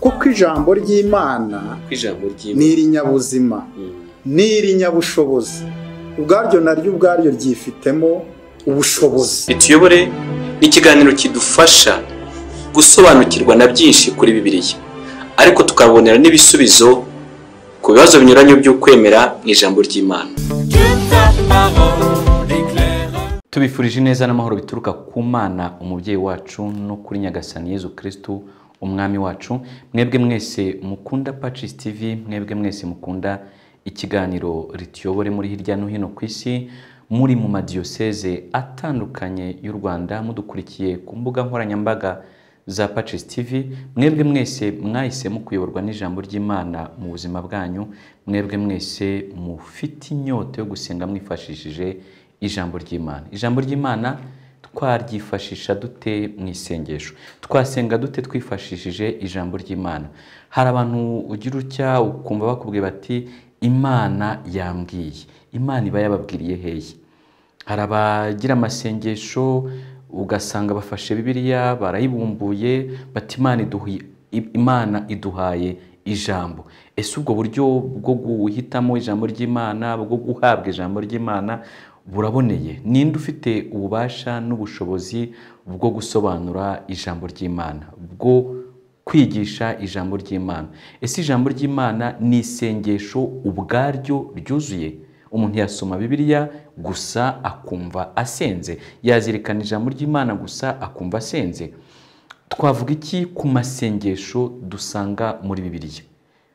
kuko ijambo ry'imana kuko ijambo ni ry'imana irinyabuzima Mm. ni irinyabushobozi ubwaryo naryo ubwaryo ryifitemo ubushobozi bituyobore ni ikiganiro kidufasha gusobanukirwa na byinshi kuri bibiliya ariko tukabonera n'ibisubizo ku bibazo binyuranye by'ukwemera mu ijambo ry'imana tubifurije ineza n'amahoro bituruka ku mana umubyeyi wacu no kuri nyagasani yezu kirisitu umwami wacu mwebwe mwese mukunda pacisi tivi mwebwe mwese mukunda ikiganiro rituyobore muri hirya no hino ku isi muri mu madiyoseze atandukanye y'u rwanda mudukurikiye ku mbuga nkoranyambaga za Pacis TV mwebwe mwese mwahisemo kuyoborwa n'ijambo ry'Imana mu buzima bwanyu mwebwe mwese mufite inyota yo gusenga mwifashishije ijambo ry'Imana ijambo ry'Imana twaryifashisha dute mu isengesho twasenga dute twifashishije ijambo ry'Imana hari abantu ugira utya ukumva bakubwira bati Imana yambwiye Imana iba yababwiriye hehe hari abagira amasengesho ugasanga bafashe bibiliya barayibumbuye bati imana iduhi imana iduhaye ijambo ese ubwo buryo bwo guhitamo ijambo ry'imana bwo guhabwa ijambo ry'imana buraboneye ninde ufite ububasha n'ubushobozi bwo gusobanura ijambo ry'imana bwo kwigisha ijambo ry'imana ese ijambo ry'imana ni isengesho ubwaryo ryuzuye umuntu yasoma bibiliya gusa akumva asenze yazirikana ijambo ry'imana gusa akumva asenze twavuga iki ku masengesho dusanga muri bibiliya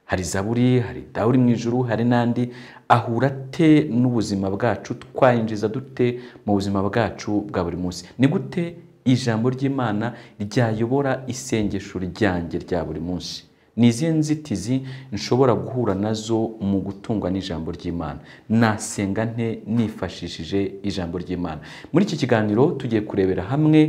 hari zaburi hari dawuri mu ijuru hari n'andi ahura ate n'ubuzima bwacu twayinjiza dute mu buzima bwacu bwa buri munsi ni gute ijambo ry'imana ryayobora isengesho ryanjye rya buri munsi ni izihe nzitizi nshobora guhura nazo mu gutungwa n'ijambo ry'imana nasenga nte nifashishije ijambo ry'imana muri iki kiganiro tugiye kurebera hamwe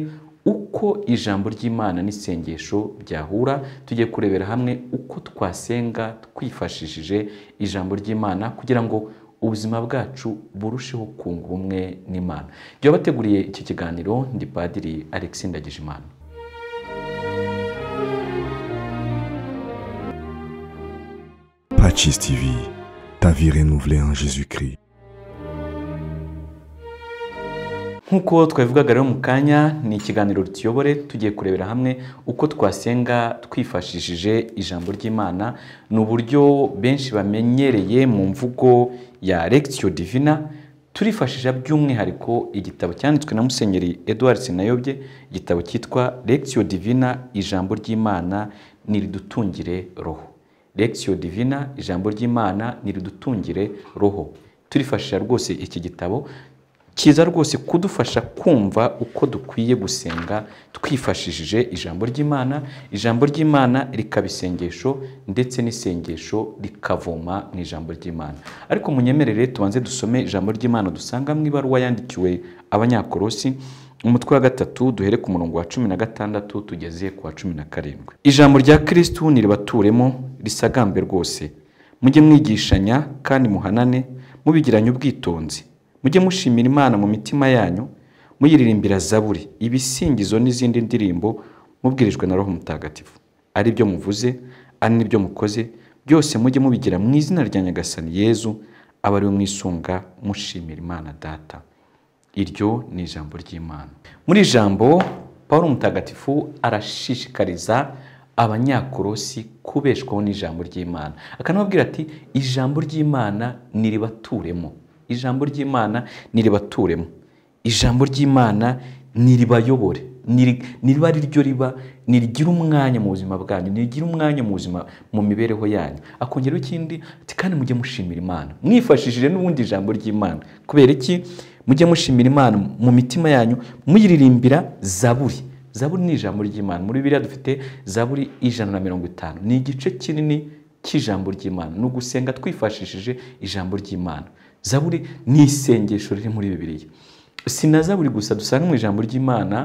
uko ijambo ry'imana n'isengesho byahura tugiye kurebera hamwe uko twasenga twifashishije ijambo ry'imana kugira ngo ubuzima bwacu burusheho kunga ubumwe n'imana byabateguriye iki kiganiro ndi padiri alexi ndagijimana Patches TV, ta vie renouvelée en Jésus-Christ. nk'uko twabivugaga rero mu kanya ni ikiganiro tuyobore tugiye kurebera hamwe uko twasenga twifashishije ijambo ry'imana ni uburyo benshi bamenyereye mu mvugo ya Lectio divina turifashisha by'umwihariko igitabo cyanditswe na musenyeri Edouard Sinayobye igitabo cyitwa Lectio divina ijambo ry'imana niridutungire roho Lectio Divina ijambo ry'Imana niridutungire roho turifashisha rwose iki gitabo kiza rwose kudufasha kumva uko dukwiye gusenga twifashishije ijambo ry'Imana ijambo ry'Imana rikaba isengesho ndetse n'isengesho rikavoma mu ijambo ry'Imana ariko munyemerere tubanze dusome ijambo ry'Imana dusanga mu ibaruwa yandikiwe abanyakorosi umutwe wa gatatu duhere ku murongo wa cumi na gatandatu tugeze ku wa cumi na karindwi ijambo rya kirisitu niribaturemo risagambe rwose mujye mwigishanya kandi muhanane mubigiranye ubwitonzi mujye mushimira imana mu mitima yanyu muyiririmbira zaburi ibisingizo n'izindi ndirimbo mubwirijwe na roho mutagatifu ari byo muvuze ari n'ibyo mukoze byose mujye mubigira mu izina rya nyagasani yezu aba ari we mwisunga mushimira imana data iryo ni ijambo ry'imana muri iri jambo paul mutagatifu arashishikariza abanyakorosi kubeshwaho n'ijambo ry'imana akanababwira ati ijambo ry'imana niribaturemo ijambo ry'imana niribaturemo ijambo ry'imana niribayobore Niri- niriba ari ryo riba nirigira umwanya mu buzima bwanyu nirigira umwanya mu buzima mu mibereho yanyu akongeraho ikindi ati kandi mujye mushimira imana mwifashishije n'ubundi ijambo ry'imana kubera iki mujye mushimira imana mu mitima yanyu muyiririmbira zaburi zaburi ni ijambo ry'imana muri biriya dufite zaburi ijana na mirongo itanu ni igice kinini cy'ijambo ry'imana ni ugusenga twifashishije ijambo ry'imana zaburi ni isengesho riri muri bibiliya si na zaburi gusa dusanga mu ijambo ry'imana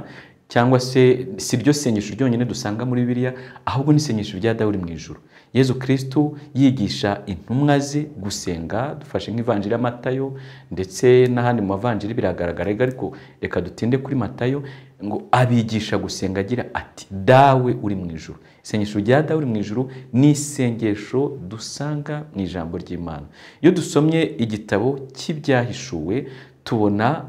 cyangwa se si ryo sengesho ryonyine dusanga muri bibiliya ahubwo n'isengesho rya dawuri mu ijuru yezu kirisitu yigisha intumwa ze gusenga dufashe nk'ivanjiri ya matayo ndetse n'ahandi mu mavanjiri biragaragara ariko reka dutinde kuri matayo ngo abigisha gusenga agira ati dawe uri mu ijuru isengesho rya dawe uri mu ijuru ni isengesho dusanga mu ijambo ry'imana iyo dusomye igitabo cy'ibyahishuwe tubona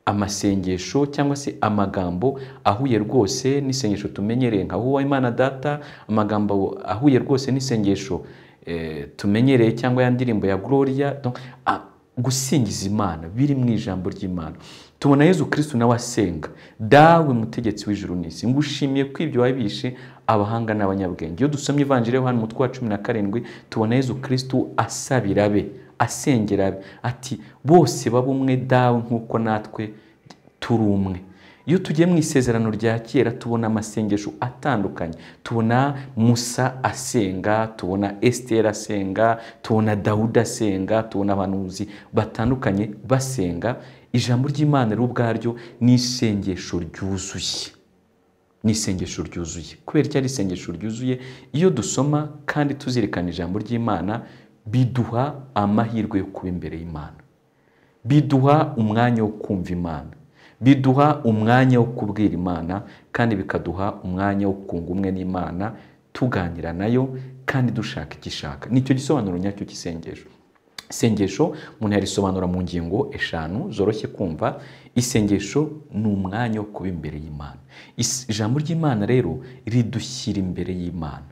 amasengesho cyangwa se amagambo ahuye rwose n'isengesho tumenyereye nka wowe imana data amagambo ahuye rwose n'isengesho eh, tumenyereye cyangwa ya ndirimbo ya gloria Donc, ah, gusingiza imana biri mu ijambo ry'imana tubona yezu kirisitu nawe asenga dawe mutegetsi w'ijuru n'isi ngushimiye ko ibyo wabishe abahanga n'abanyabwenge iyo dusomye ivanjiri yohani umutwe wa cumi na karindwi tubona yezu kirisitu asabira be asengera abe ati bose baba umwe dawe nk'uko natwe turi umwe iyo tugiye mu isezerano rya kera tubona amasengesho atandukanye tubona musa asenga tubona esiteri asenga tubona dawuda asenga tubona abanuzi batandukanye basenga ijambo ry'imana rero ubwaryo ni isengesho ryuzuye ni isengesho ryuzuye kubera icyo ari isengesho ryuzuye iyo dusoma kandi tuzirikana ijambo ry'imana biduha amahirwe yo kuba imbere y'imana biduha umwanya wo kumva imana biduha umwanya wo kubwira imana kandi bikaduha umwanya wo kunga umwe n'imana tuganira nayo kandi dushaka icyo ishaka nicyo gisobanuro nyacyo cy'isengesho isengesho umuntu yarisobanura mu ngingo eshanu zoroshye kumva isengesho ni umwanya wo kuba imbere y'imana Is- ijambo ry'imana rero ridushyira imbere y'imana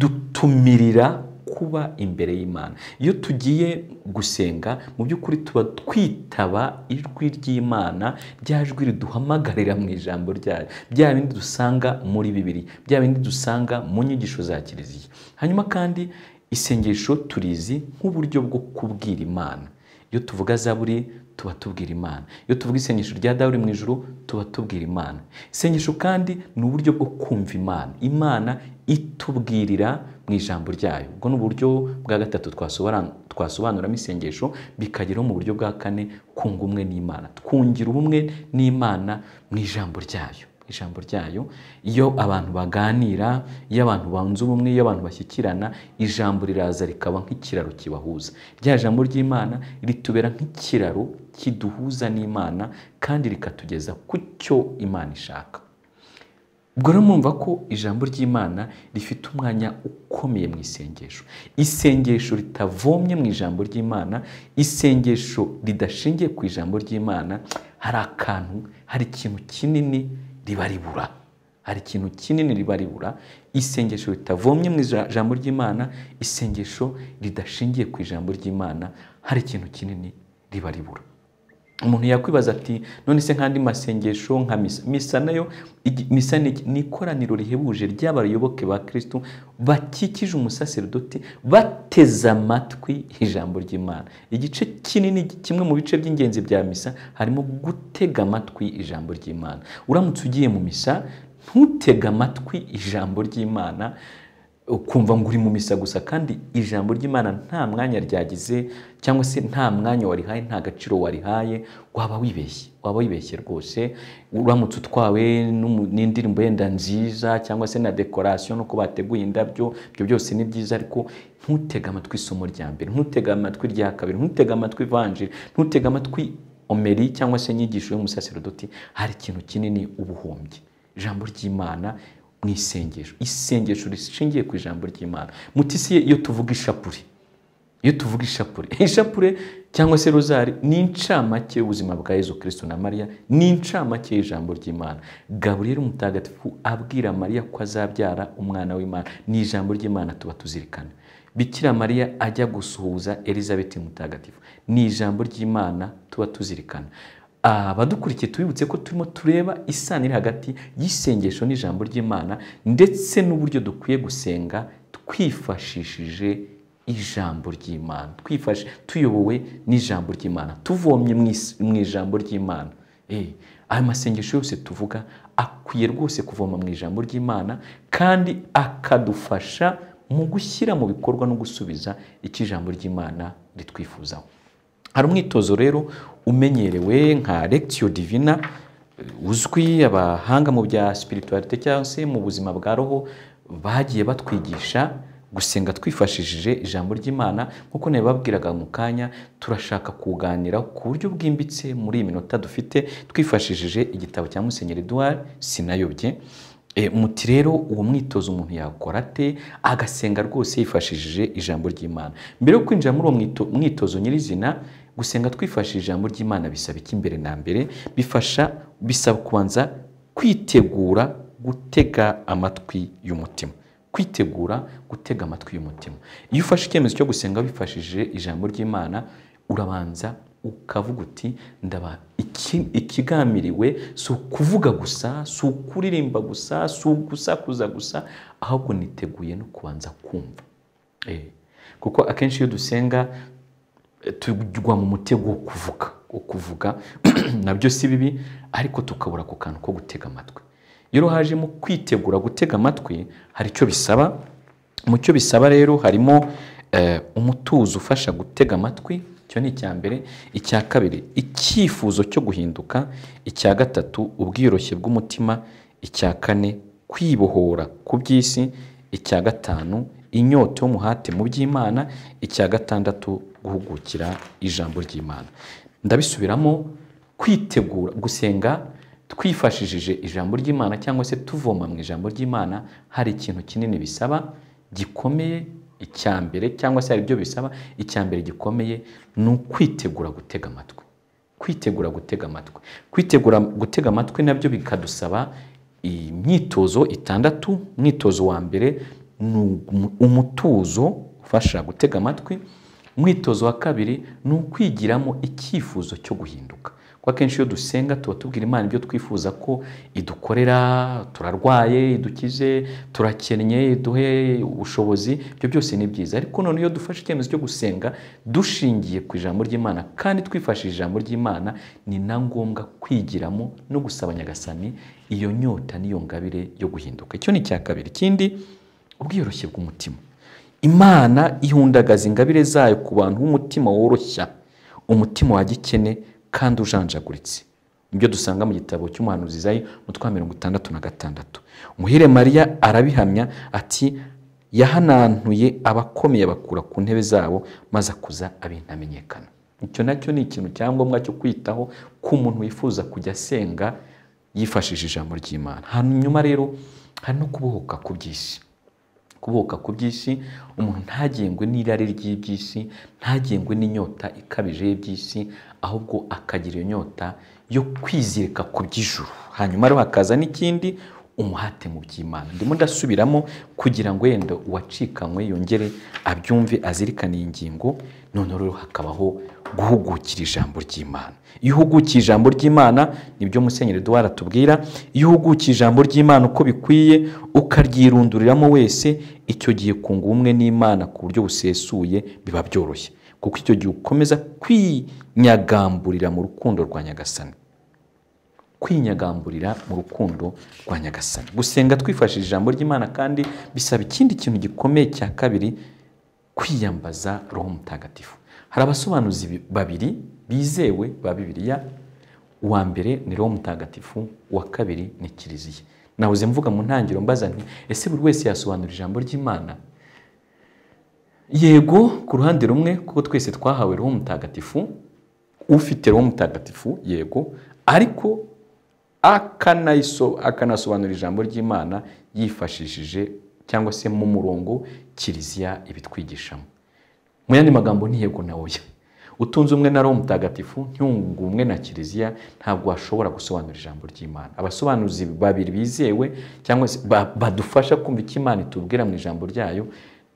ridutumirira kuba imbere y'imana iyo tugiye gusenga mu by'ukuri tuba twitaba ijwi ry'imana rya jwi riduhamagarira mu ijambo ryayo bya bindi dusanga muri bibiri bya bindi dusanga mu nyigisho za kiliziya hanyuma kandi isengesho turizi nk'uburyo bwo kubwira imana iyo tuvuga zaburi tuba tubwira imana iyo tuvuga isengesho rya dawuri mu ijoro tuba tubwira imana isengesho kandi ni uburyo bwo kumva imana imana itubwirira mu ijambo ryayo ubwo ni uburyo bwa gatatu twasobora- twasobanuramo isengesho bikageraho mu buryo bwa kane kunga umwe n'imana twungira ubumwe n'imana mu ijambo ryayo ijambo ryayo iyo abantu baganira iyo abantu banze ubumwe iyo abantu bashyikirana ijambo riraza rikaba nk'ikiraro kibahuza rya jambo ry'imana ritubera nk'ikiraro kiduhuza n'imana kandi rikatugeza ku cyo imana ishaka ubwo rero mwumva ko ijambo ry'imana rifite umwanya ukomeye mu isengesho isengesho ritavomye mu ijambo ry'imana isengesho ridashingiye ku ijambo ry'imana hari akantu hari ikintu kinini riba ribura hari ikintu kinini riba ribura isengesho ritavomye mu ija- ijambo ry'imana isengesho ridashingiye ku ijambo ry'imana hari ikintu kinini riba ribura umuntu yakwibaza ati none se nk'andi masengesho nka misa misa nayo igi- misa ni iki? ni ikoraniro rihebuje ry'abayoboke ba kirisitu bakikije umusaseridoti bateze amatwi ijambo ry'imana igice kinini kimwe mu bice by'ingenzi bya misa harimo gutega amatwi ijambo ry'imana uramutse ugiye mu misa ntutege amatwi ijambo ry'imana ukumva ngo uri mu misa gusa kandi ijambo ry'imana nta mwanya ryagize cyangwa se nta mwanya warihaye nta gaciro warihaye waba wibeshye waba wibeshye rwose uramutse utwawe n'umu- n'indirimbo yenda nziza cyangwa se na dekorasiyo nuko bateguye indabyo ibyo byose ni byiza ariko ntutege amatwi isomo rya mbere ntutege amatwi rya kabiri ntutege amatwi ivanjiri ntutege amatwi omeri cyangwa se inyigisho y'umusaserodoti hari ikintu kinini ubuhombye ijambo ry'imana mu isengesho isengesho rishingiye ku ijambo ry'imana mutisiye iyo tuvuga ishapure iyo tuvuga ishapure ishapure cyangwa se rozari ni incamake y'ubuzima bwa yezu kirisitu na mariya ni incamake y'ijambo ry'imana gaburiyeri umutagatifu abwira mariya ko azabyara umwana w'imana ni ijambo ry'imana tuba tuzirikana bikira mariya ajya gusuhuza elizabeth mutagatifu ni ijambo ry'imana tuba tuzirikana abadukurikiye tubibutse ko turimo tureba isano iri hagati y'isengesho n'ijambo ry'imana ndetse n'uburyo dukwiye gusenga twifashishije ijambo ry'imana twifashe tuyobowe n'ijambo ry'imana tuvomye mu is- mu ijambo ry'imana Eh, ayo masengesho yose tuvuga akwiye rwose kuvoma mu ijambo ry'imana kandi akadufasha mu gushyira mu bikorwa no gusubiza icyo ijambo ry'imana ritwifuzaho hari umwitozo rero umenyerewe nka lectio divina eh, uzwi abahanga mu bya spiritualite cyangwa se mu buzima bwa roho bagiye batwigisha gusenga twifashishije ijambo ry'imana nk'uko nabibabwiraga mu kanya turashaka kuganira ku buryo bwimbitse muri iyi minota dufite twifashishije igitabo cya musenyeri eduard sinayobye E, muti rero uwo mwitozo umuntu yakora ate agasenga rwose yifashishije ijambo ry'imana mbere yo kwinjira muri uwo mwito- mwitozo nyirizina gusenga twifashishije ijambo ry'imana bisaba iki mbere na mbere bifasha bisaba kubanza kwitegura gutega amatwi y'umutima kwitegura gutega amatwi y'umutima iyo ufashe icyemezo cyo gusenga wifashishije ijambo ry'imana urabanza ukavuga uti ndaba iki- ikigamiriwe si ukuvuga gusa si ukuririmba gusa si ugusakuza gusa ahubwo niteguye no kubanza kumva Eh, kuko akenshi iyo dusenga eh, tugwa mu mutego wo kuvuga wo kuvuga nabyo si bibi ariko tukabura ako kantu ko gutega amatwi iyo hajemo kwitegura gutega amatwi hari icyo bisaba mu cyo bisaba rero harimo eh, umutuzo ufasha gutega amatwi icyo ni icya mbere icya kabiri icyifuzo cyo guhinduka icya gatatu ubwiyoroshye bw'umutima icya kane kwibohora ku by'isi icya gatanu inyota y'umuhate mu by'imana icya gatandatu guhugukira ijambo ry'imana ndabisubiramo kwitegura gusenga twifashishije ijambo ry'imana cyangwa se tuvoma mu ijambo ry'imana hari ikintu kinini bisaba gikomeye icya mbere cyangwa se hari ibyo bisaba icya mbere gikomeye ni ukwitegura gutega amatwi kwitegura gutega amatwi kwitegura gutega amatwi nabyo bikadusaba imyitozo itandatu umwitozo wa mbere ni umu- umutuzo ufasha gutega amatwi umwitozo wa kabiri ni ukwigiramo icyifuzo cyo guhinduka kuko akenshi iyo dusenga tuba tubwira imana ibyo twifuza ko idukorera turarwaye idukize turakennye iduhe ubushobozi ibyo byose ni byiza ariko none iyo dufashe icyemezo cyo gusenga dushingiye ku ijambo ry'imana kandi twifashishije ijambo ry'imana ni na ngombwa kwigiramo no gusaba nyagasani iyo nyota n'iyo ngabire yo guhinduka icyo ni icya kabiri ikindi ubwiyoroshye bw'umutima imana ihundagaza ingabire zayo ku bantu b'umutima woroshya umutima wa gikene kandi ujanjaguritse nibyo dusanga mu gitabo cy'umuhanuzi zayo umutwe wa mirongo itandatu na gatandatu muhire mariya arabihamya ati yahanantuye abakomeye abakura ku ntebe zabo maze akuza abintamenyekana icyo nacyo ni ikintu cyangombwa cyo kwitaho ku muntu wifuza kujya asenga yifashishije ijambo ry'imana hanyuma rero hari no kubohoka ku by'isi kuboka ku by'isi umuntu ntagengwe n'irari ry'iby'isi ntagengwe n'inyota ikabije y'iby'isi ahubwo akagira iyo nyota yo kwizirika ku by'ijuru hanyuma rero hakaza n'ikindi umuhate mu by'imana ndimo ndasubiramo kugira ngo yenda uwacikanywe yongere abyumve azirikane iyi ngingo none rero hakabaho guhugukira ijambo ry'imana iyo uhugukiye ijambo ry'imana nibyo musenyeri eduwara atubwira iyo uhugukiye ijambo ry'imana uko bikwiye ukaryirunduriramo wese icyo gihe kunga ubumwe n'imana ku buryo busesuye biba byoroshye kuko icyo gihe ukomeza kwinyagamburira mu rukundo rwa nyagasani kwinyagamburira mu rukundo rwa nyagasani gusenga twifashishije ijambo ry'imana kandi bisaba ikindi kintu gikomeye cya kabiri kwiyambaza roho mutagatifu hari abasobanuzi bi- babiri bizewe ba bibiliya uwa mbere ni roho mutagatifu uwa kabiri ni kiliziya nahoze mvuga mu ntangiriro mbaza nti ese buri wese yasobanura ijambo ry'imana yego ku ruhande rumwe kuko twese twahawe roho mutagatifu ufite roho mutagatifu yego ariko akanayiso- akanasobanura ijambo ry'imana yifashishije cyangwa se mu murongo kiliziya ibitwigishamo mu yandi magambo ni yego na oya utunze umwe na roho mutagatifu ntiwungu umwe na kiliziya ntabwo washobora gusobanura ijambo ry'imana abasobanuzi babiri bizewe cyangwa se ba- badufasha kumva icyo imana itubwira mu ijambo ryayo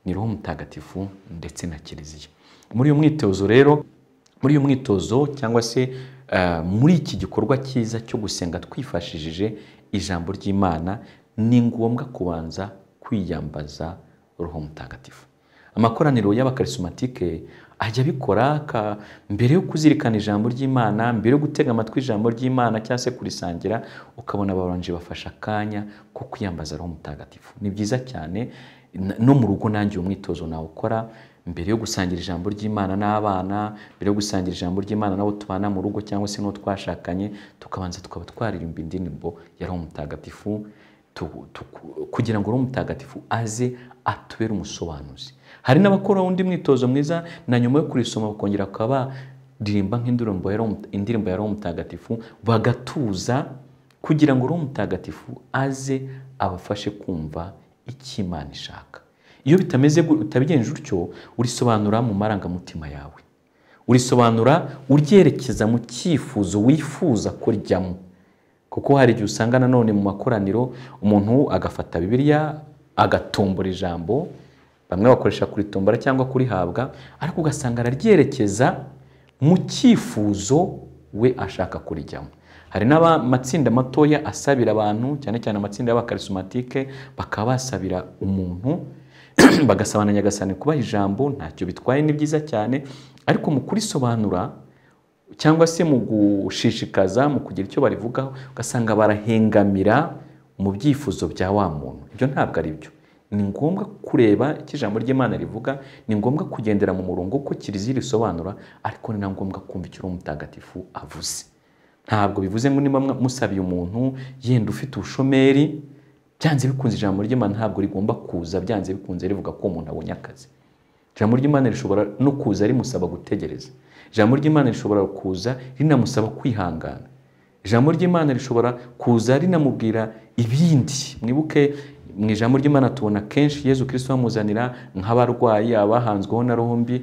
ni roho mutagatifu ndetse na kiliziya muri uyu mwitozo rero muri uyu mwitozo cyangwa se eh, muri iki gikorwa cyiza cyo gusenga twifashishije ijambo ry'imana ni ngombwa kubanza kwiyambaza roho mutagatifu amakoraniro y'abakarismatike ajya abikora ka- mbere yo kuzirikana ijambo ry'imana mbere yo gutega amatwi ijambo ry'imana cyangwa se kurisangira ukabona abaronji bafashe akanya ko kwiyambaza roho mutagatifu ni byiza cyane n- no mu rugo nanjye uwo mwitozo nawukora mbere yo gusangira ijambo ry'imana n'abana mbere yo gusangira ijambo ry'imana n'abo tubana mu rugo cyangwa se n'uwo twashakanye tukabanza tukaba twaririmbira indirimbo ya roho mutagatifu tu- tu- kugira ngo roho mutagatifu aze atubere umusobanuzi hari n'abakora undi mwitozo mwiza na nyuma yo kurisoma bakongera bakaba baririmba nk'indirimbo ya Roho Mut- indirimbo ya roho mutagatifu bagatuza kugira ngo roho mutagatifu aze abafashe kumva icyo imana ishaka iyo bitameze gu- utabigenje utyo urisobanura mu marangamutima yawe urisobanura uryerekeza mu cyifuzo wifuza ko rijyamo kuko hari igihe usanga nanone mu makoraniro umuntu agafata bibiliya agatombora ijambo bamwe bakoresha kuritombora cyangwa kurihabwa ariko ugasanga araryerekeza mu cyifuzo we ashaka kurijyamo hari n'amatsinda matoya asabira abantu cyane cyane amatsinda y'abakarismatike bakaba basabira umuntu bagasabana nyagasani kubaha ijambo ntacyo bitwaye ni byiza cyane ariko mu kurisobanura cyangwa se mu gushishikaza mu kugira icyo barivugaho ugasanga barahengamira mu byifuzo bya wa muntu ibyo ntabwo ari byo ni ngombwa kureba icyo ijambo ry'imana rivuga ni ngombwa kugendera mu murongo uko kiliziya risobanura ariko ni na ngombwa kumva icyo uwo mutagatifu avuze ntabwo bivuze ngo niba mwa- musabiye umuntu yenda ufite ubushomeri byanze bikunze ijambo ry'imana ntabwo rigomba kuza byanze bikunze rivuga ko umuntu abonye akazi ijambo ry'imana rishobora no kuza rimusaba gutegereza ijambo ry'imana rishobora kuza rinamusaba kwihangana ijambo ry'imana rishobora kuza rinamubwira ibindi mwibuke mu ijambo ry'imana tubona kenshi yezu kirisito bamuzanira nk'abarwayi abahanzweho na rombi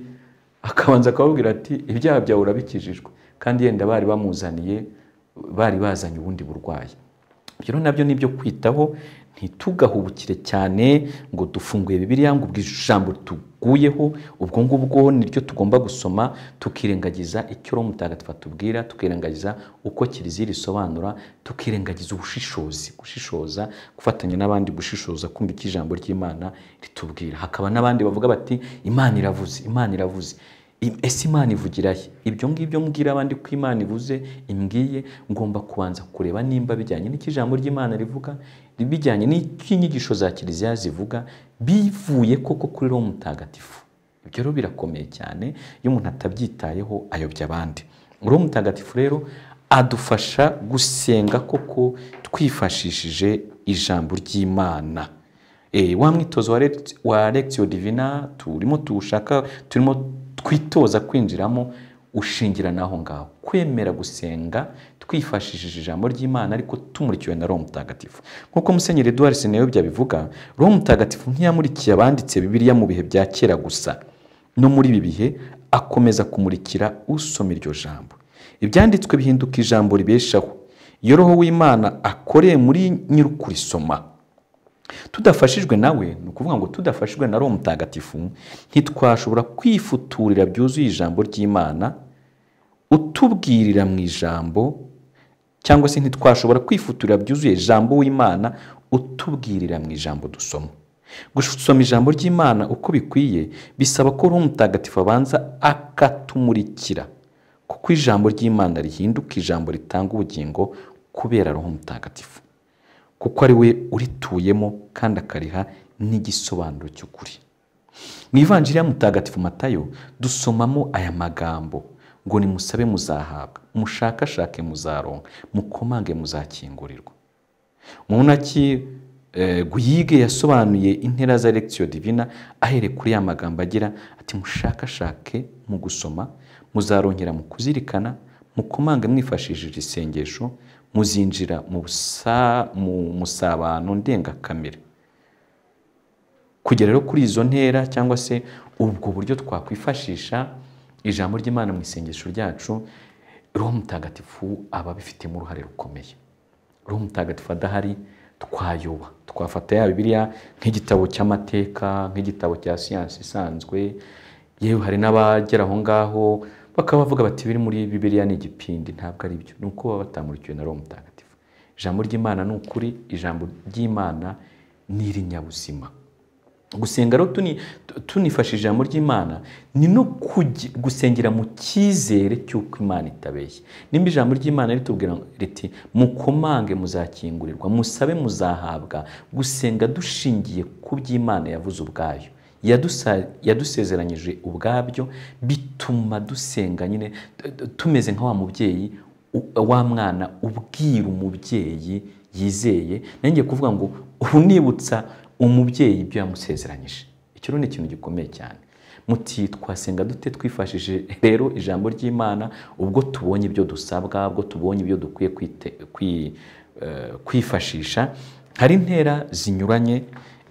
akabanza akababwira ati ibyaha byawe urabikijijwe kandi yenda bari bamuzaniye bari bazanye ubundi burwayi ibyo rero nabyo ni ibyo kwitaho ntitugahubukire cyane ngo dufunguye bibiliya ngo ubwo ijambo tuguyeho ubwo ngubwo niryo tugomba gusoma tukirengagiza icyo roho mutagatifu atubwira tukirengagiza uko kiliziya risobanura tukirengagiza ubushishozi gushishoza gufatanya n'abandi gushishoza kumva icyo ijambo ry'imana ritubwira hakaba n'abandi bavuga bati imana iravuze imana iravuze I- ese imana ivugira he ibyo ngibyo mbwira abandi ko imana ivuze imbwiye ngomba kubanza kureba nimba bijyanye n'icyo ijambo ry'imana rivuga bijyanye n'icyo inyigisho za kiliziya zivuga bivuye koko kuri roho mutagatifu ibyo rero birakomeye cyane iyo umuntu atabyitayeho ayobya abandi roho mutagatifu rero adufasha gusenga koko twifashishije ijambo ry'imana Eh, wa mwitozo wa lect- wa lectio divina turimo tuwushaka turimo twitoza kwinjiramo ushingira n'aho ngaho kwemera gusenga twifashishije ijambo ry'imana ariko tumurikiwe na roho mutagatifu nk'uko musenyeri eduard seneyobya bivuga roho mutagatifu ntiyamurikiye abanditse bibiliya mu bihe bya kera gusa no muri ibi bihe akomeza kumurikira usoma iryo jambo ibyanditswe bihinduka ijambo ribeshaho iyo roho w'imana akoreye muri nyir'ukurisoma tudafashijwe nawe ni ukuvuga ngo tudafashijwe na roho mutagatifu ntitwashobora kwifuturira byuzuye ijambo ry'imana utubwirira mu ijambo cyangwa se ntitwashobora kwifuturira byuzuye ijambo w'imana utubwirira mu ijambo dusoma gusoma ijambo ry'imana uko bikwiye bisaba ko roho mutagatifu abanza akatumurikira kuko ijambo ry'imana rihinduka ijambo ritanga ubugingo kubera roho mutagatifu kuko ari we urituyemo kandi akariha n'igisobanuro cy'ukuri mu ivanjiri ya mutagatifu matayo dusomamo aya magambo ngo nimusabe muzahabwa mushakashake muzaronka mukomange muzakingurirwa munaki eh, guyige yasobanuye intera za lectio divina ahere kuri ya magambo agira ati mushakashake mu gusoma muzarongera mu kuzirikana mukomange mwifashishije isengesho muzinjira mu busa- mu musabano ndengakamere kugera rero kuri izo ntera cyangwa se ubwo buryo twakwifashisha ijambo ry'imana mu isengesho ryacu roho mutagatifu aba abifitemo uruhare rukomeye roho mutagatifu adahari twayoba twafata ya bibiliya nk'igitabo cy'amateka nk'igitabo cya siyansi isanzwe yewe hari n'abagera aho ngaho bakaba bavuga bati biri muri bibiliya ni igipindi ntabwo ari byo ni uko baba batamurikiwe na roho mutagatifu ijambo ry'imana ni ukuri ijambo ry'imana ni irinyabuzima gusenga rero tuni- tunifashishije ijambo ry'imana ni no kugi- gusengera mu cyizere cy'uko imana itabeshye nimba ijambo ry'imana ritubwira riti mukomange muzakingurirwa musabe muzahabwa gusenga dushingiye ku by'imana yavuze ubwayo yadusa- yadusezeranyije ubwabyo bituma dusenga nyine t- t- tumeze nka wa mubyeyi u- wa mwana ubwira umubyeyi yizeye nanjye kuvuga ngo ubu nibutsa umubyeyi ibyo yamusezeranyije icyo rero ni ikintu gikomeye cyane muti twasenga dute twifashishije rero ijambo ry'imana ubwo tubonye ibyo dusabwa ubwo tubonye ibyo dukwiye kwite- kwi- eh, kwifashisha hari intera zinyuranye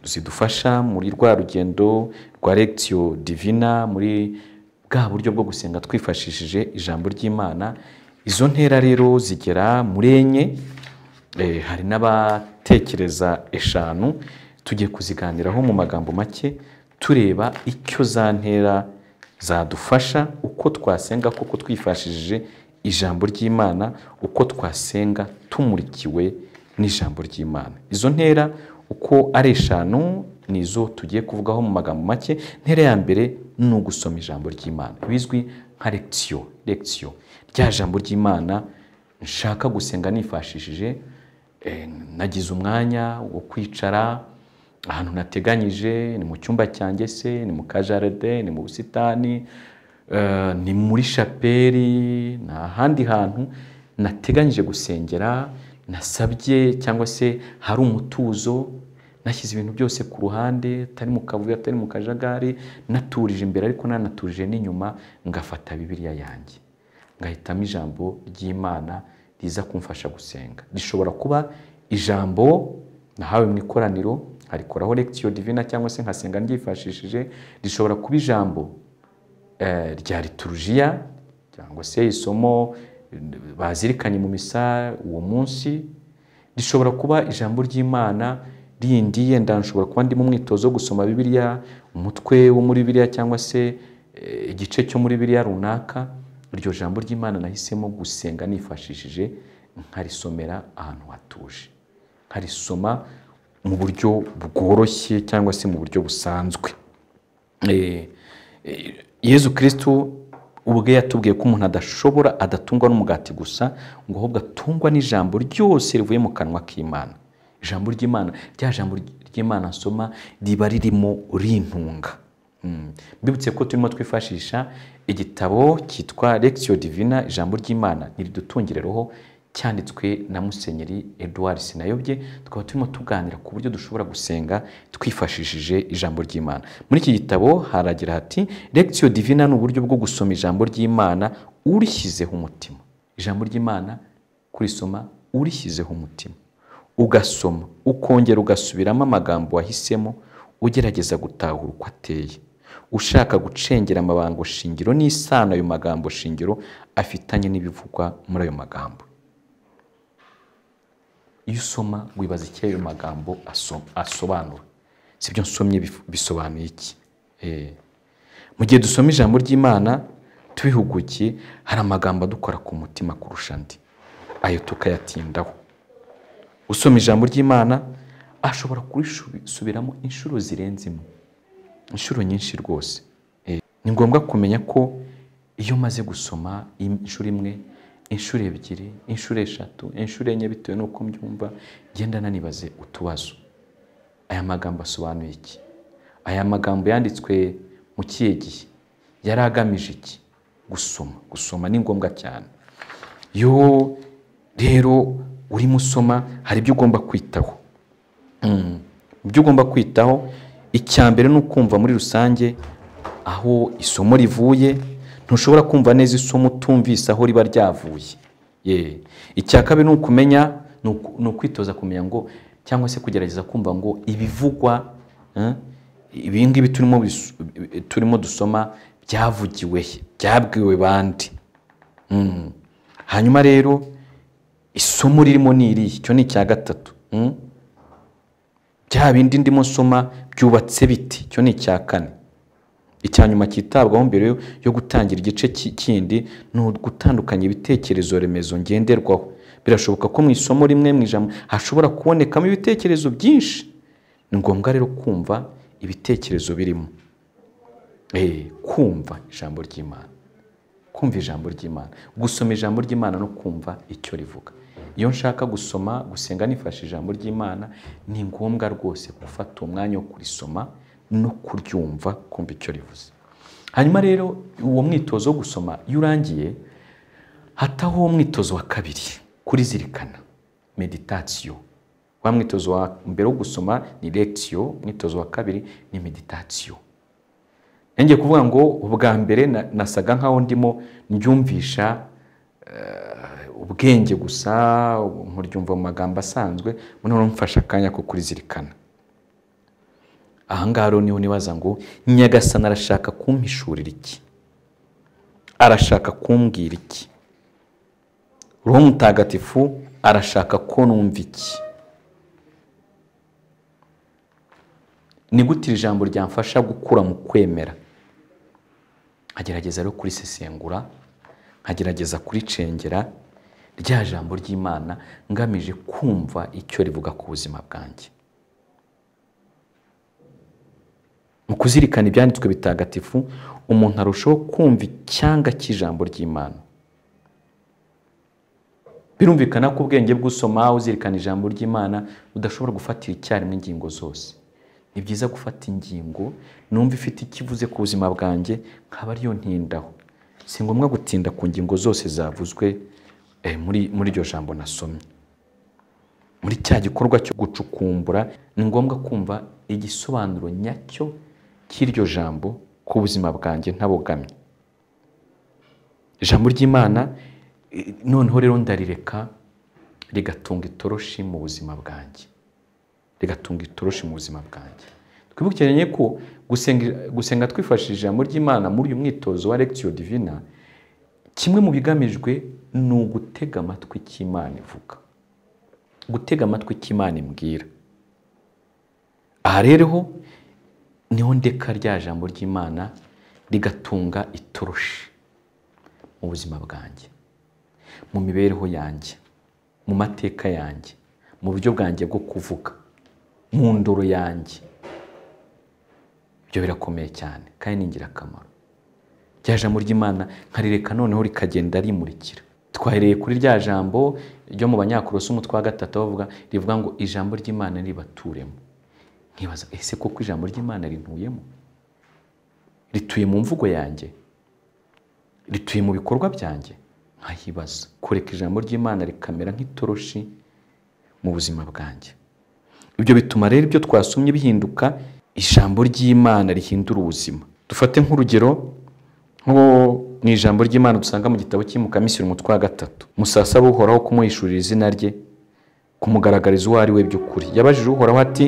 zidufasha muri rwa rugendo rwa legisiyo divina muri bwa buryo bwo gusenga twifashishije ijambo ry'imana izo ntera rero zigera muri enye Eh, hari n'abatekereza eshanu tugiye kuziganiraho mu magambo make tureba icyo za ntera zadufasha uko twasenga koko twifashishije ijambo ry'imana uko twasenga tumurikiwe n'ijambo ry'imana izo ntera uko ari eshanu ni izo tugiye kuvugaho mu magambo make ntera ya mbere ni ugusoma ijambo ry'imana bizwi nka lekisiyo lekisiyo rya jambo ry'imana nshaka gusenga nifashishije eh, nagize umwanya wo kwicara ahantu nateganyije ni mu cyumba cyanjye se ni mu kajaride ni mu busitani eh, ni muri shaperi ni ahandi hantu nateganyije gusengera nasabye cyangwa se hari umutuzo nashyize ibintu byose ku ruhande atari mu kavuyo atari mu kajagari naturije imbere ariko nanatuje n'inyuma ngafata bibiliya yanjye ngahitamo ijambo ry'imana riza kumfasha gusenga rishobora kuba ijambo nahawe mu ikoraniro nkarikoraho lekisiyo divina cyangwa se nkasenga ryifashishije rishobora kuba ijambo eh, rya liturujiya cyangwa se isomo eh, bazirikanye mu misa uwo munsi rishobora kuba ijambo ry'imana rindi yenda nshobora kuba ndi mu mwitozo wo gusoma bibiliya umutwe wo muri bibiliya cyangwa se eh, igice cyo muri bibiliya runaka iryo jambo ry'imana nahisemo gusenga nifashishije nkarisomera ahantu hatuje nkarisoma mu buryo bworoshye cyangwa se mu buryo busanzwe Eh, eh, yezu kirisitu ubwe yatubwiye ko umuntu adashobora adatungwa n'umugati gusa ngo ahubwo atungwa n'ijambo ryose rivuye mu kanwa k'imana ijambo ry'imana rya jambo ry'imana nsoma riba ririmo rintunga Mm. mbibutse ko turimo twifashisha igitabo cyitwa lekisiyo divina ijambo ry'imana ntiridutungireho cyanditswe na musenyeri edouard sinayobye tukaba turimo tuganira ku buryo dushobora gusenga twifashishije ijambo ry'imana muri iki gitabo haragira hati lekisiyo divina ni uburyo bwo gusoma ijambo ry'imana urishyizeho umutima ijambo ry'imana kurisoma urishyizeho umutima ugasoma ukongera ugasubiramo amagambo wahisemo ugerageza gutahura uko ateye ushaka gucengera amabanga shingiro n'isano ayo magambo shingiro afitanye n'ibivugwa muri ayo magambo iyo usoma wibaza icyo ayo magambo aso- asobanura si ibyo nsomye bif- bisobanuye iki Eh. mu gihe dusoma ijambo ry'imana tubihugukiye hari amagambo adukora ku mutima kurusha andi ayo tukayatindaho usoma ijambo ry'imana ashobora kurisubiramo inshuro zirenze imwe inshuro nyinshi rwose Eh, ni ngombwa kumenya ko iyo umaze gusoma im- inshuro imwe inshuro ebyiri inshuro eshatu inshuro enye bitewe n'uko mbyumva genda nanibaze utubazo aya magambo asobanuye iki aya magambo yanditswe mu kihe gihe yari agamije iki gusoma gusoma ni ngombwa cyane iyo rero urimo usoma hari ibyo ugomba kwitaho Mm. ibyo ugomba kwitaho icya mbere ni ukumva muri rusange aho isomo rivuye ntushobora kumva neza isomo utumvise aho riba ryavuye ye icya kabiri ni ukumenya ni uku- ni ukwitoza kumenya ngo cyangwa se kugerageza kumva ngo ibivugwa eh, ibi ngibi turimo bisu- turimo dusoma byavugiwe he? byabwiwe bande Mm. hanyuma rero isomo ririmo ni irihe icyo ni icya gatatu Mm. bya bindi ndimo nsoma byubatse biti icyo ni icya kane icya nyuma cyitabwaho mbere yo- yo gutangira igice ki- kindi ni ugutandukanya ibitekerezo remezo ngenderwaho birashoboka ko mu isomo rimwe mu ijambo hashobora kubonekamo ibitekerezo byinshi ni ngombwa rero kumva ibitekerezo birimo Eh, kumva ijambo ry'imana kumva ijambo ry'imana gusoma ijambo ry'imana no kumva icyo rivuga iyo nshaka gusoma gusenga nifashe ijambo ry'imana ni ngombwa rwose gufata uwo mwanya wo kurisoma no kuryumva kumva icyo rivuze hanyuma rero uwo mwitozo wo gusoma iyo urangiye hataho uwo mwitozo wa kabiri kurizirikana meditasiyo wa mwitozo wa mbere wo gusoma ni lectio umwitozo wa kabiri ni meditatio ngiye kuvuga ngo ubwa mbere na- nasaga nkaho ndimo mbyumvisha ubwenge gusa ubu nkuryumva mu magambo asanzwe noneho uramufasha akanya ko kurizirikana ahangaha rero niho nibaza ngo nyagasani arashaka kumpishurira iki arashaka kumbwira iki roho mutagatifu arashaka ko numva iki ni gute iri jambo ryamfasha gukura mu kwemera nkagerageza rero kurisesengura nkagerageza kuricengera rya jambo ry'imana ngamije kumva icyo rivuga ku buzima bwanjye mu kuzirikana ibyanditswe bitagatifu umuntu arushaho kumva icyanga cy'ijambo ry'imana birumvikana ko ubwenge bw'usoma uzirikana ijambo ry'imana udashobora gufatira icyarimwe ingingo zose ni byiza gufata ingingo numva ifite ikivuze ku buzima bwanjye nkaba ariyo ntindaho si ngombwa gutinda ku ngingo zose zavuzwe eh, muri muri iryo jambo nasomye muri cya gikorwa cyo gucukumbura ni ngombwa kumva igisobanuro nyacyo cy'iryo jambo ku buzima bwanjye ntabogamye ijambo ry'imana eh, noneho rero ndarireka rigatunga itoroshi mu buzima bwanjye rigatunga itoroshi mu buzima bwanjye twibukiranye ko gusenga, gusenga twifashishije ijambo ry'imana muri uyu mwitozo wa lectio divina kimwe mu bigamijwe ni ugutega amatwi cy'imana ivuga gutega amatwi cy'imana imbwira aha rero niho ndeka rya jambo ry'imana rigatunga itoroshi mu buzima bwanjye mu mibereho yanjye mu mateka yanjye mu buryo bwanjye bwo kuvuga mu ndoro yanjye ibyo birakomeye cyane kandi ni ingirakamaro rya jambo ry'imana nkarireka noneho rikagenda rimurikira twahereye kuri rya jambo ryo mu banyakorosi umutwe wa gatatu bavuga rivuga ngo ijambo ry'imana ribaturemo nkibaza ese koko ijambo ry'imana rintuyemo rituye mu mvugo yanjye rituye mu bikorwa byanjye nkahibaza kureka ijambo ry'imana rikamera nk'itoroshi mu buzima bwanjye ibyo bituma rero ibyo twasomye bihinduka ijambo ry'imana rihindura ubuzima dufate nk'urugero nko mu ijambo ry'imana dusanga mu gitabo cy'imukamisiri umutwe wa gatatu musasaba uhoraho kumuhishurira izina rye kumugaragariza uwo ari we by'ukuri yabajije uhoraho ati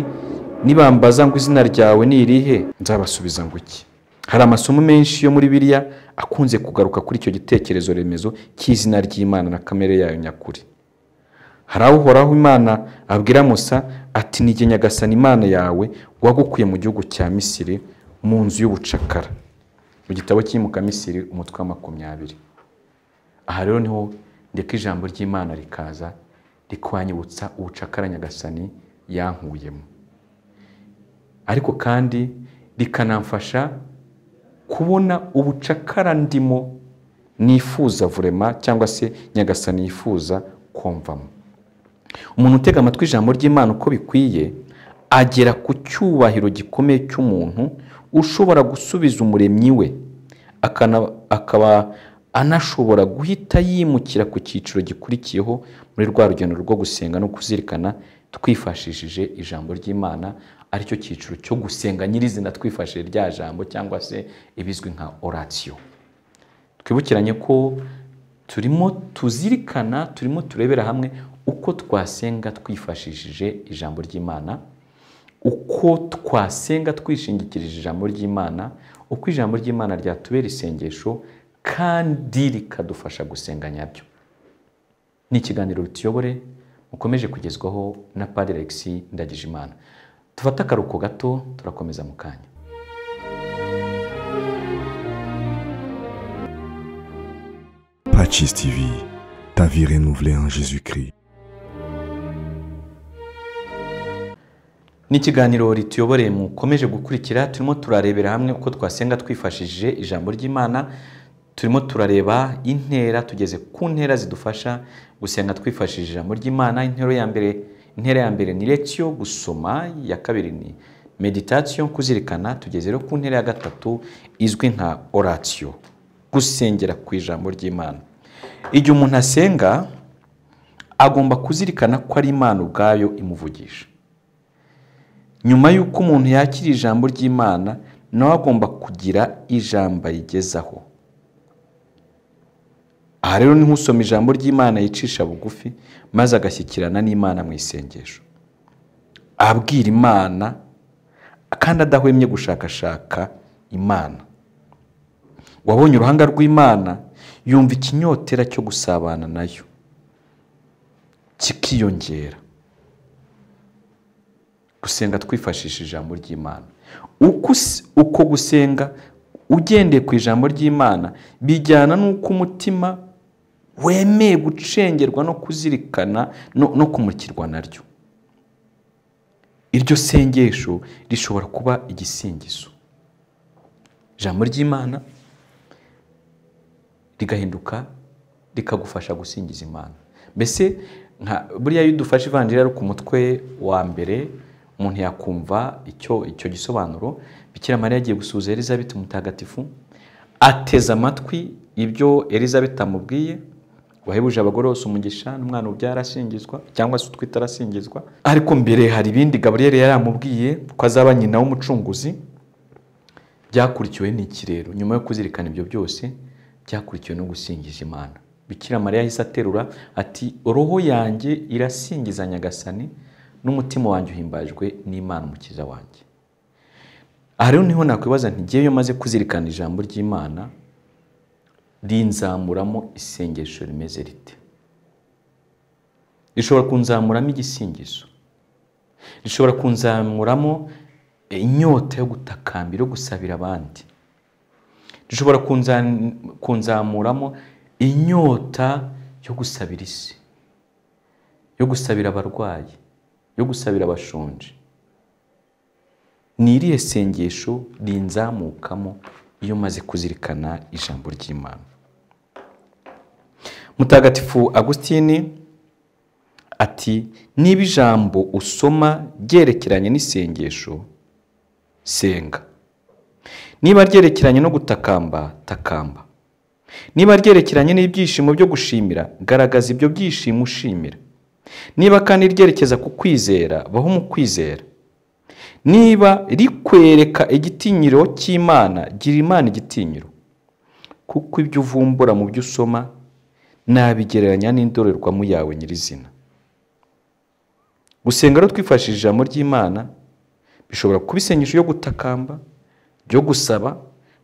nibambaza ngo izina ryawe ni irihe nzabasubiza ngo iki hari amasomo menshi yo muri biriya akunze kugaruka kuri icyo gitekerezo remezo cy'izina ry'imana na kamere yayo nyakuri hari aho uhoraho imana abwira musa ati nige nyagasani imana yawe wagukuye mu gihugu cya misiri mu nzu y'ubucakara mu gitabo cy'imuka misiri umutwe wa makumyabiri aha rero niho ndeka ijambo ry'imana rikaza rikwanyibutsa ubucakara nyagasani yankuyemo ariko kandi rikanamfasha kubona ubucakara ndimo nifuza vurema cyangwa se nyagasani yifuza kumvamo umuntu utega amatwi ijambo ry'imana uko bikwiye agera ku cyubahiro gikomeye cy'umuntu ushobora gusubiza umuremyi we akana- akaba anashobora guhita yimukira ku cyiciro gikurikiyeho muri rwa rugendo rwo gusenga no kuzirikana twifashishije ijambo ry'imana aricyo cyiciro cyo gusenga nyirizina twifashishije rya jambo cyangwa se ibizwi nka oratiyo twibukiranye ko turimo tuzirikana turimo turebera hamwe uko twasenga twifashishije ijambo ry'imana uko twasenga twishingikirije ijambo ry'imana uko ijambo ry'imana ryatubera isengesho kandi rikadufasha gusenga nyabyo ni ikiganiro rutuyobore mukomeje kugezwaho na padiri alexis ndagijimana dufate akaruhuko gato turakomeza mu kanya Pachis TV, ta vie renouvelée en Jésus-Christ. ni ikiganiro rituyoboreye mukomeje gukurikira turimo turarebera hamwe uko twasenga twifashishije ijambo ry'imana turimo turareba intera tugeze ku ntera zidufasha gusenga twifashishije ijambo ry'imana intero ya mbere intera ya mbere ni lectio gusoma iya kabiri ni meditation kuzirikana tugeze rero ku ntera ya gatatu izwi nka oratio gusengera ku ijambo ry'imana igihe umuntu asenga agomba kuzirikana ko ari imana ubwayo imuvugisha nyuma y'uko umuntu yakira ijambo ry'imana nawe agomba kugira ijambo ayigezaho aha rero ni nk'usoma ijambo ry'imana yicisha bugufi maze agashyikirana n'imana mu isengesho abwira imana kandi adahwemye gushakashaka imana wabonye uruhanga rw'imana yumva ikinyotera cyo gusabana nayo kikiyongera gusenga twifashishije ijambo ry'imana Uko us- uko gusenga ugendeye ku ijambo ry'imana bijyana n'uko umutima wemeye gucengerwa no kuzirikana no, no kumurikirwa naryo iryo sengesho rishobora kuba igisingizo ijambo ry'imana rigahinduka rikagufasha gusingiza imana mbese nka buriya iyo udufashe ivanjiri ari ku mutwe wa mbere umuntu yakumva icyo icyo gisobanuro bikira mariya agiye gusuhuza elizabeth mutagatifu ateze amatwi ibyo elizabeth amubwiye wahebuje abagore bose umugisha n'umwana ubyara arasingizwa cyangwa se utwite arasingizwa ariko mbere hari ibindi gaburiyeri yari yamubwiye ko azaba nyina w'umucunguzi byakurikiwe n'ikirero nyuma yo kuzirikana ibyo byose byakurikiwe no gusingiza imana bikira mariya yahise aterura ati roho yanjye irasingiza nyagasani n'umutima wanjye uhimbajwe n'imana umukiza wanjye aha rero niho nakwibaza nti ngewe iyo maze kuzirikana ijambo ry'imana rinzamuramo isengesho rimeze rite rishobora kunzamuramo igisingizo rishobora kunzamuramo inyota yo gutakambira yo gusabira abandi rishobora kunza- kunzamuramo inyota yo gusabira isi yo gusabira abarwayi yo gusabira abashonje ni irihe sengesho rinzamukamo iyo maze kuzirikana ijambo ry'imana mutagatifu agusitini ati niba ijambo usoma ryerekeranye n'isengesho senga niba ryerekeranye no gutakamba takamba niba ryerekeranye n'ibyishimo byo gushimira garagaza ibyo byishimo ushimira niba kandi ryerekeza ku kwizera baho mu kwizera niba rikwereka igitinyiro cy'imana gira imana igitinyiro kuko ibyo uvumbura mu byo usoma nabigereranya n'indorerwamo yawe nyirizina gusenga rero twifashishije ijambo ry'imana bishobora kuba isengesho ryo gutakamba ryo gusaba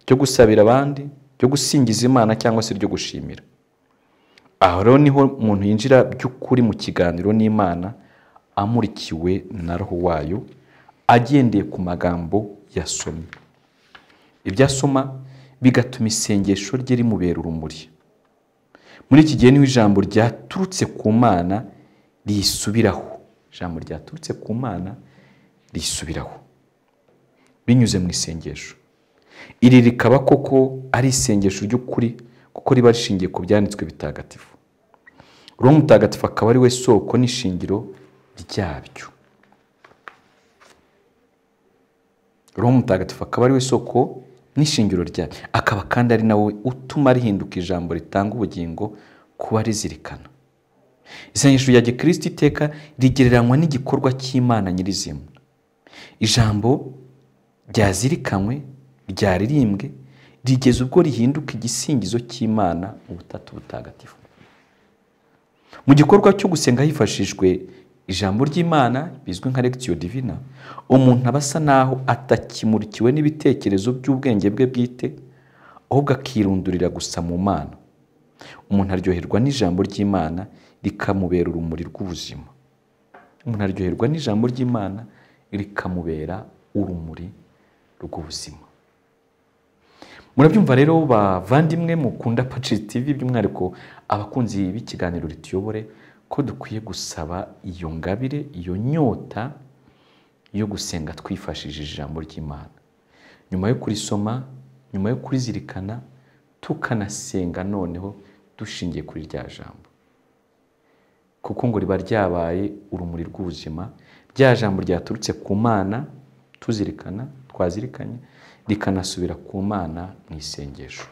ryo gusabira abandi ryo gusingiza imana cyangwa se ryo gushimira aho rero niho umuntu yinjira by'ukuri mu kiganiro n'imana amurikiwe na roho wayo agendeye ku magambo yasomye ibyo asoma bigatuma isengesho rye rimubera urumuri muri iki gihe niho ijambo ryaturutse ku mana risubiraho ijambo ryaturutse ku mana risubiraho binyuze mu isengesho iri rikaba koko ari isengesho ry'ukuri kuko riba rishingiye ku byanditswe bitagatifu roho mutagatifu akaba ari we soko n'ishingiro ryabyo roho mutagatifu akaba ari we soko n'ishingiro ryayo akaba kandi ari nawe utuma rihinduka ijambo ritanga ubugingo kuba rizirikana isengesho rya gikristo iteka rigereranywa n'igikorwa cy'imana nyirizina ijambo ryazirikanywe ryaririmbwe rigeza ubwo rihinduka igisingizo cy'imana ubutatu butagatifu mu gikorwa cyo gusenga hifashishijwe ijambo ry'imana bizwi nka lectio divina umuntu aba asa n'aho atakimurikiwe n'ibitekerezo by'ubwenge bwe bwite ahubwo akirundurira gusa mu mana umuntu aryoherwa n'ijambo ry'imana rikamubera urumuri rw'ubuzima umuntu aryoherwa n'ijambo ry'imana rikamubera urumuri rw'ubuzima murabyumva rero bavandimwe mukunda pacis tv by'umwihariko abakunzi b'ikiganiro rituyobore ko dukwiye gusaba iyo ngabire iyo nyota yo gusenga twifashishije ijambo ry'imana nyuma yo kurisoma nyuma yo kurizirikana tukanasenga noneho dushingiye kuri rya jambo kuko ngo riba ryabaye urumuri rw'ubuzima rya jambo ryaturutse ku mana tuzirikana twazirikanye rikanasubira ku mana mu isengesho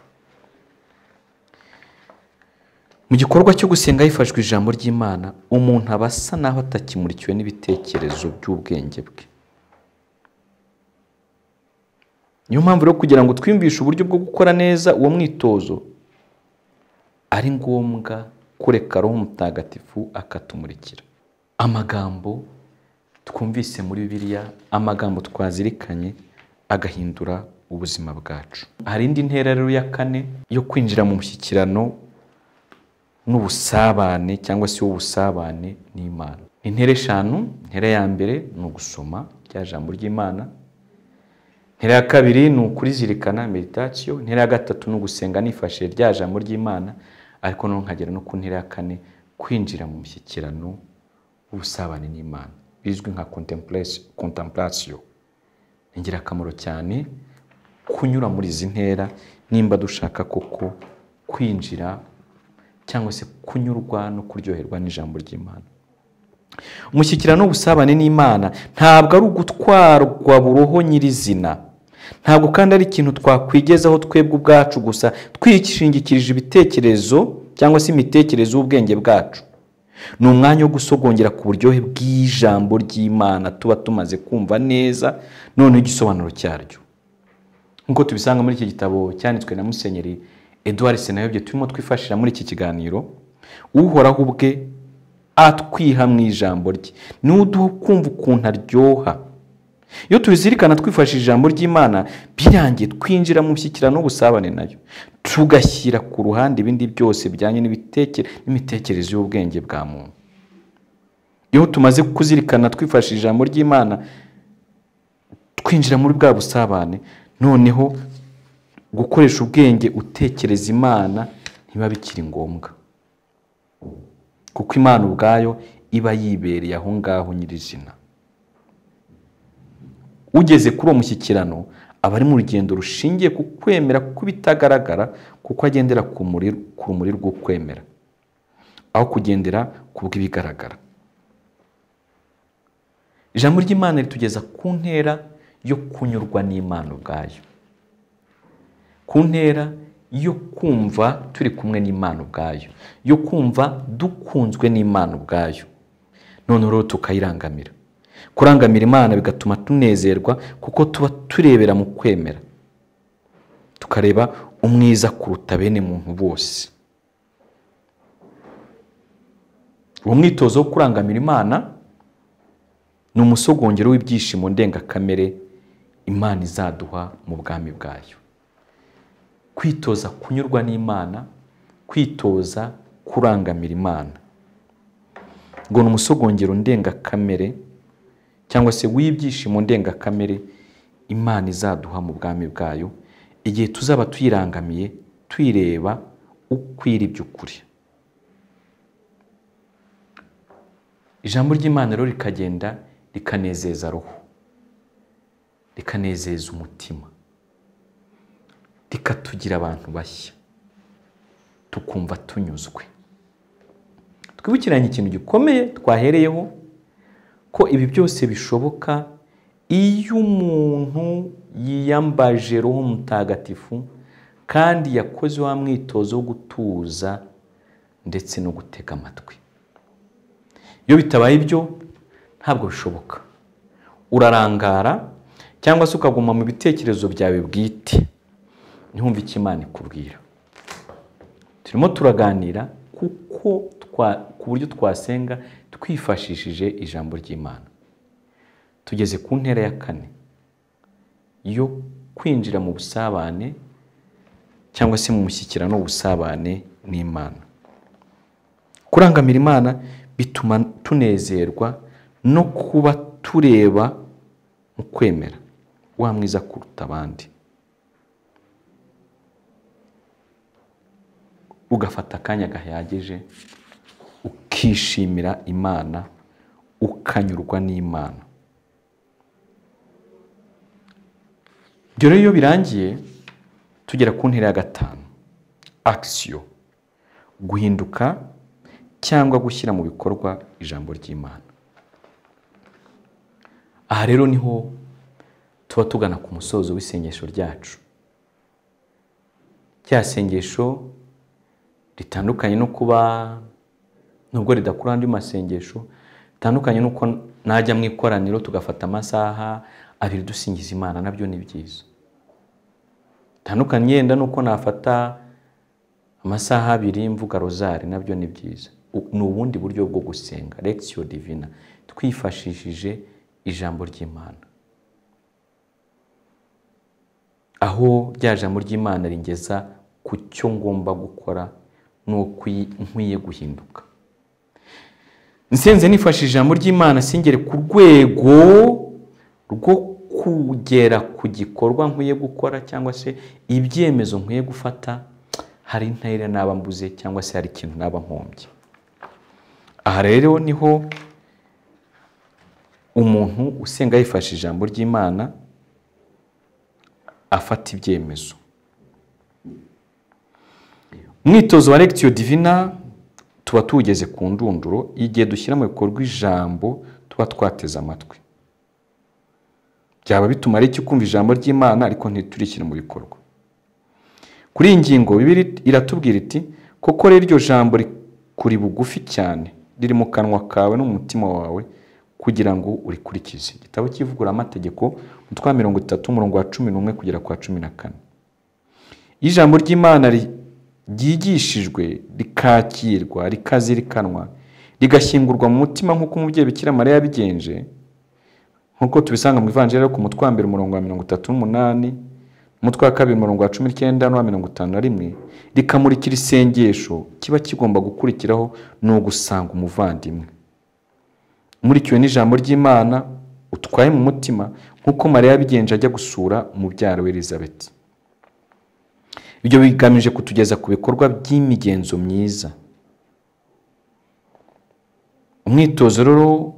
mu gikorwa cyo gusenga hifashwe ijambo ry'imana umuntu aba asa naho atakimurikiwe n'ibitekerezo by'ubwenge bwe niyo mpamvu rero kugira ngo twiyumvishe uburyo bwo gukora neza uwo mwitozo ari ngombwa kureka roho mutagatifu akatumurikira amagambo twumvise muri bibiliya amagambo twazirikanye agahindura ubuzima bwacu hari indi ntera rero ya kane yo kwinjira mu mushyikirano n'ubusabane cyangwa se ubusabane n'imana intera eshanu intera ya mbere ni ugusoma rya jambo ry'imana intera ya kabiri ni ukurizirikana meditatiyo intera ya gatatu ni ugusenga nifashishije rya jambo ry'imana ariko noneho nkagera no ku ntera ya kane kwinjira mu mushyikirano w'ubusabane n'imana bizwi nka contemplation ni ingirakamaro cyane kunyura muri izi ntera nimba dushaka koko kwinjira cyangwa se kunyurwa no kuryoherwa n'ijambo ry'imana umushyikirano w'ubusabane n'imana ntabwo ari ugutwarwa buroho nyirizina ntabwo kandi ari ikintu twakwigezaho twebwe ubwacu gusa twishingikirije ibitekerezo cyangwa se imitekerereze y'ubwenge bwacu ni umwanya wo gusogongera ku buryohe bw'ijambo ry'imana tuba tumaze kumva neza noneho igisobanuro cyaryo nk'uko tubisanga muri iki gitabo cyanditswe na musenyeri eduard senayobye turimo twifashishije muri iki kiganiro uhoraho ubwe atwiha mu ijambo rye niwe uduha kumva ukuntu aryoha iyo tubizirikana twifashishije ijambo ry'imana birangiye twinjira mu mushyikirano w'ubusabane nayo tugashyira ku ruhande ibindi byose bijyanye n'imitekerereze y'ubwenge bwa muntu iyo tumaze kuzirikana twifashishije ijambo ry'imana twinjira muri bwa busabane noneho gukoresha ubwenge utekereza imana ntibiba bikiri ngombwa kuko imana ubwayo iba yibereye aho ngaho nyirizina ugeze kuri uwo mushyikirano aba ari mu rugendo rushingiye ku kwemera kuko bitagaragara kuko agendera ku rumuri rwo kwemera aho kugendera ku bw'ibigaragara ijambo ry'imana ritugeza ku ntera yo kunyurwa n'imana ubwayo ku ntera yo kumva turi kumwe n'imana ubwayo yo kumva dukunzwe n'imana ubwayo noneho rero tukayirangamira kurangamira imana bigatuma tunezerwa kuko tuba turebera mu kwemera tukareba umwiza kuruta bene muntu bose uwo mwitozo wo kurangamira imana ni umusogongero w'ibyishimo ndengakamere imana izaduha mu bwami bwayo kwitoza kunyurwa n'imana kwitoza kurangamira imana ngo ni umusogongero ndengakamere cyangwa se w'ibyishimo ndengakamere imana izaduha mu bwami bwayo igihe tuzaba tuyirangamiye tuyireba ukwira iby'ukuri ijambo ry'imana rero rikagenda rikanezeza roho rikanezeza umutima rikatugira abantu bashya tukumva tunyuzwe twibukiranye ikintu gikomeye twahereyeho ko ibi byose bishoboka iyo umuntu yiyambaje roho mutagatifu kandi yakoze wa mwitozo wo gutuza ndetse no gutega amatwi iyo bitabaye ibyo ntabwo bishoboka urarangara cyangwa se ukaguma mu bitekerezo byawe bwite ntihumve icyo imana ikubwira turimo turaganira kuko ku buryo twasenga twifashishije ijambo ry'imana tugeze ku ntera ya kane yo kwinjira mu busabane cyangwa se mu mushyikirano w'ubusabane n'imana kurangamira imana bituma tunezerwa no kuba tureba mu kwemera wa mwiza kuruta abandi ugafata akanya gahagije ukishimira imana ukanyurwa n'imana ibyo rero iyo birangiye tugera ku ntera ya gatanu akisiyo guhinduka cyangwa gushyira mu bikorwa ijambo ry'imana aha rero niho tuba tugana ku musozo w'isengesho ryacu cya sengesho ritandukanye no kuba nubwo ridakura andi masengesho ritandukanye n'uko najya mu ikoraniro tugafata amasaha abiri dusingiza imana nabyo ni byiza bitandukanye yenda nuko nafata amasaha abiri mvuga rozari nabyo ni byiza U- ni ubundi buryo bwo gusenga lekisiyo divina twifashishije ijambo ry'imana aho rya jambo ry'imana ringeza ku cyo ngomba gukora n'uko nkwiye guhinduka nsenze nifashishije ijambo ry'imana singere ku rwego rwo kugera ku gikorwa nkwiye gukora cyangwa se ibyemezo nkwiye gufata hari intera naba mbuze cyangwa se hari ikintu naba nkombye aha rero niho umuntu usenga yifashishije ijambo ry'imana afata ibyemezo umwitozo wa lectio divina tuba tuwugeze ku ndunduro igihe dushyira mu bikorwa ijambo tuba twateze amatwi byaba bitumara iki kumva ijambo ry'imana ariko ntiturishyire mu bikorwa kuri iyi ngingo bibiri iratubwira iti koko rero iryo jambo rikuri bugufi cyane riri mu kanwa kawe no mu mutima wawe kugira ngo urikurikize igitabo cy'ivuguramategeko umutwe wa mirongo itatu umurongo wa cumi n'umwe kugera ku wa cumi na kane iyo ijambo ry'imana ri- ryigishijwe rikakirwa rikazirikanwa rigashyingurwa mu mutima nk'uko umubyeyi bikira mariya yabigenje nk'uko tubisanga mu ivanjiri yo ku mutwe wa mbere umurongo wa mirongo itatu n'umunani umutwe wa kabiri umurongo wa cumi n'icyenda n'uwa mirongo itanu na rimwe rikamurikira isengesho kiba kigomba gukurikiraho ni ugusanga umuvandimwe umurikiwe n'ijambo ry'imana utwaye mu mutima nk'uko mariya yabigenje ajya gusura umubyara we elizabeth ibyo bigamije kutugeza ku bikorwa by'imigenzo myiza umwitozo rero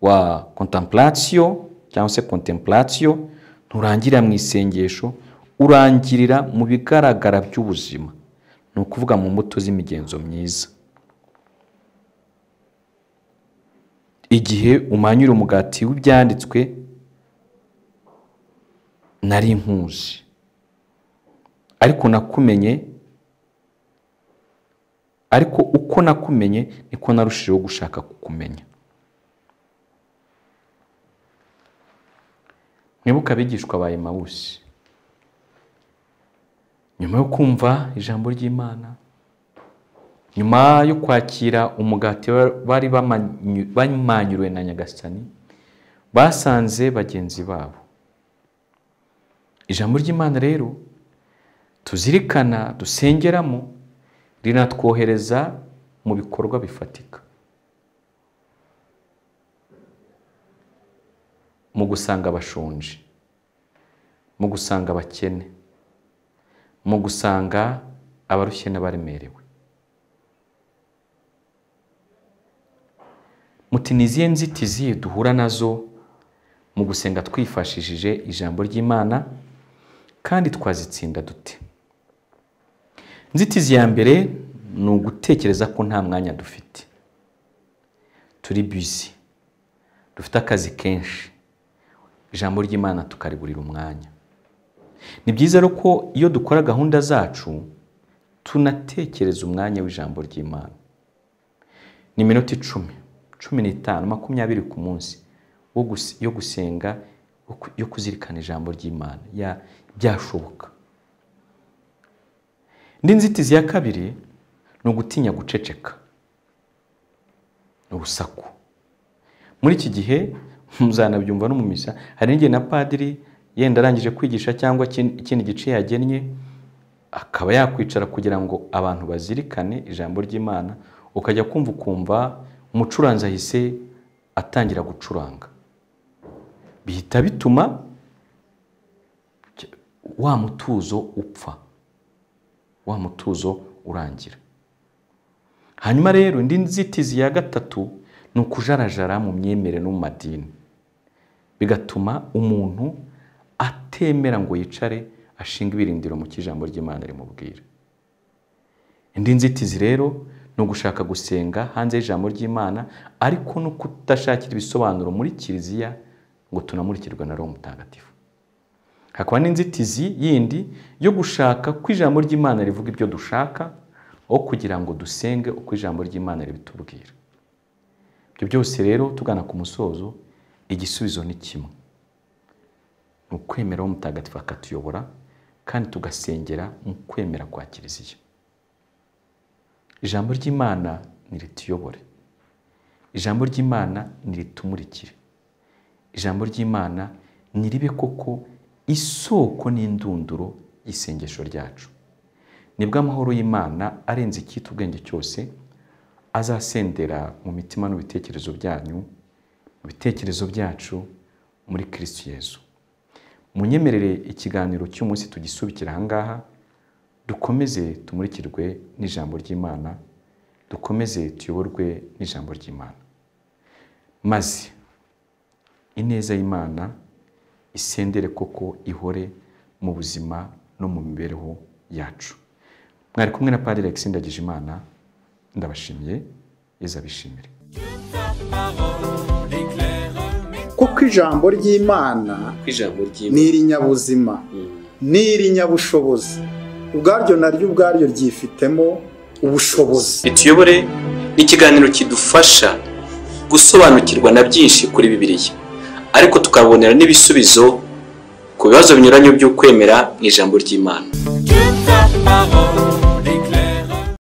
wa contemplation cyangwa se contemplation nturangirira mu isengesho urangirira mu bigaragara by'ubuzima ni ukuvuga mu mbuto z'imigenzo myiza igihe umanyura umugati w'ibyanditswe nari nkuzi ariko nakumenye ariko uko nakumenye niko narushijeho gushaka kukumenya mwibuke abigishwa ba emawusi nyuma yo kumva ijambo ry'imana nyuma yo kwakira umugati ba- bari bamanyu- bamanyuriwe na nyagasani basanze bagenzi babo ijambo ry'imana rero tuzirikana dusengeramo rinatwohereza mu bikorwa bifatika mu gusanga abashonji mu gusanga abakene mu gusanga abarushye n'abaremerewe muti ni izihe nzitizi duhura nazo mu gusenga twifashishije ijambo ry'imana kandi twazitsinda dute inzitizi ya mbere ni ugutekereza ko nta mwanya dufite turi busy dufite akazi kenshi ijambo ry'imana tukariburira umwanya ni byiza rero ko iyo dukora gahunda zacu tunatekereza umwanya w'ijambo ry'imana ni iminota icumi cumi n'itanu makumyabiri ku munsi wo gus- yo gusenga wo ku- yo kuzirikana ijambo ry'imana ya- byashoboka indi nzitizi ya kabiri ni ugutinya guceceka ni urusaku muri iki gihe muzanabyumva no mu misa hari n'igihe na padiri yenda arangije kwigisha cyangwa ikindi ikindi gice yagennye akaba yakwicara kugira ngo abantu bazirikane ijambo ry'imana ukajya kumva ukumva umucuranzi ahise atangira gucuranga bihita bituma cy- wa mutuzo upfa wa mutuzo urangira hanyuma rero indi nzitizi ya gatatu ni ukujarajara mu myemerere no mu madini bigatuma umuntu atemera ngo yicare ashinga ibirindiro mu cy'ijambo ry'imana rimubwira indi nzitizi rero ni ugushaka gusenga hanze y'ijambo ry'imana ariko no kudashakira ibisobanuro muri kiliziya ngo tunamurikirwe na roho mutagatifu hakaba n'inzitizi yindi yo gushaka ko ijambo ry'imana rivuga ibyo dushaka aho kugira ngo dusenge uko ijambo ry'imana ribitubwira ibyo byose rero tugana ku musozo igisubizo ni kimwe ni ukwemera uwo mutagatifu akatuyobora kandi tugasengera mu kwemera kwa kiliziya ijambo ry'imana ntirituyobore ijambo ry'imana ntiritumurikire ijambo ry'imana ntiribe koko isoko n'indunduro y'isengesho ryacu nibwo amahoro y'imana arenze icyita ubwenge cyose azasendera mu mitima n'ibitekerezo byanyu mu bitekerezo byacu muri kirisitu yezu munyemerere ikiganiro cy'umunsi tugisubikira ahangaha dukomeze tumurikirwe n'ijambo ry'imana dukomeze tuyoborwe n'ijambo ry'imana maze ineza y'imana isendere koko ihore mu buzima no mu mibereho yacu mwari kumwe na padiri alexi ndagijimana ndabashimiye yezabishimire kuko ijambo ry'imana ku ijambo ni ry'imana irinyabuzima Mm. ni irinyabushobozi ubwaryo naryo ubwaryo ryifitemo ubushobozi rituyobore ni ikiganiro kidufasha gusobanukirwa na byinshi kuri bibiliya ariko tukabonera n'ibisubizo ku bibazo binyuranye by'ukwemera mu ijambo ry'imana que ta parole